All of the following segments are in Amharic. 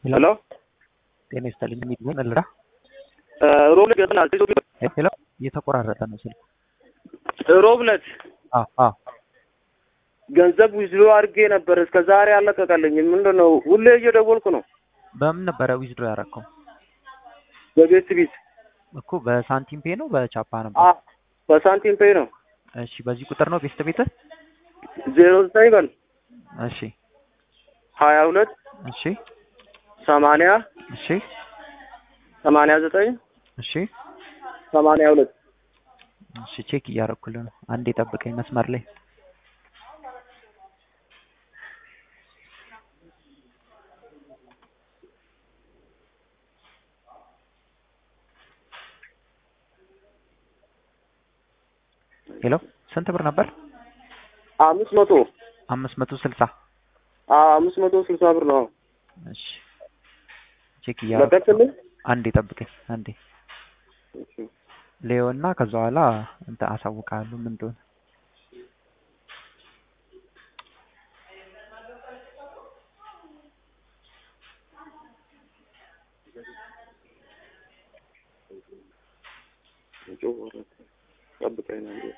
ሄሎ ጤና ይስጥልኝ። የሚድን እልራ ሮብ ዕለት ገጥናል። ሄሎ እየተቆራረጠ ነው ስልኩ። ሮብ ዕለት አዎ አዎ ገንዘብ ዊዝድሮ አድርጌ ነበር እስከ ዛሬ አለቀቀልኝም። ምንድን ነው ሁሌ እየደወልኩ ነው። በምን ነበረ ዊዝድሮ ያደረከው? በቤት ቢት እኮ በሳንቲም ፔ ነው በቻፓ ነበር? አ በሳንቲም ፔይ ነው። እሺ በዚህ ቁጥር ነው ቤስት ቤትህ? ዜሮ ዘጠኝ በል እሺ ሀያ ሁለት እሺ ሰማንያ እሺ ሰማንያ ዘጠኝ እሺ ሰማንያ ሁለት እሺ ቼክ እያደረኩልህ ነው። አንዴ ጠብቀኝ መስመር ላይ ሄሎ ስንት ብር ነበር? አምስት መቶ አምስት መቶ ስልሳ አምስት መቶ ስልሳ ብር ነው። እሺ ቼክ እያደረኩ ለቀቅልኝ። አንዴ ጠብቀኝ አንዴ ሌዮ እና ከዛ በኋላ እንትን አሳውቃለሁ ምን እንደሆነ ጠብቀኝ ነው እንዴ?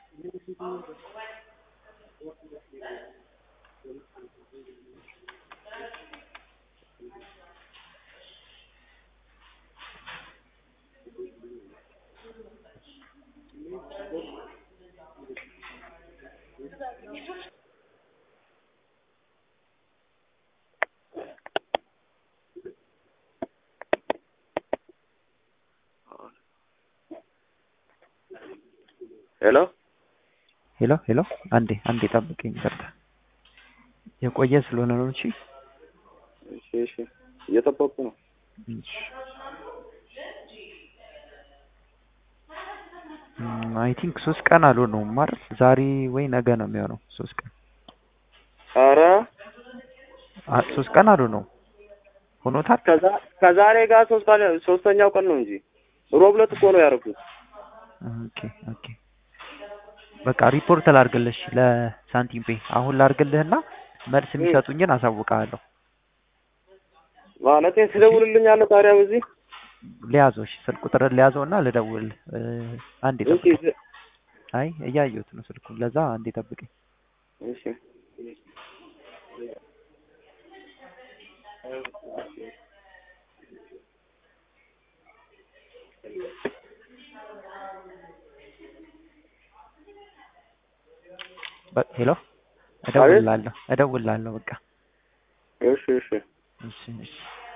ሄሎ ሄሎ ሄሎ አንዴ አንዴ ጠብቀኝ ይቅርታ የቆየ ስለሆነ ነው እሺ እሺ እሺ እየጠበቁ ነው። እሺ አይ ቲንክ ሶስት ቀን አልሆነውም አይደል ዛሬ ወይ ነገ ነው የሚሆነው ሶስት ቀን ኧረ አ ሶስት ቀን አልሆነውም ሆኖታል ከዛ ከዛሬ ጋር ሶስት ቀን ሶስተኛው ቀን ነው እንጂ ሮብ ዕለት እኮ ነው ያደረጉት። ኦኬ ኦኬ በቃ ሪፖርት ላድርግልሽ ለሳንቲም ፔ አሁን ላድርግልህና መልስ የሚሰጡኝን አሳውቅሃለሁ ማለቴ ትደውልልኛለህ ታዲያ በዚህ ሊያዘው እሺ ስልክ ቁጥር ሊያዘው እና ልደውል አንዴ እሺ ጠብቀኝ አይ እያየሁት ነው ስልኩን ለዛ አንዴ ጠብቀኝ እሺ በ- ሄሎ እደውልልሃለሁ እደውልልሃለሁ በቃ እሺ እሺ እሺ እሺ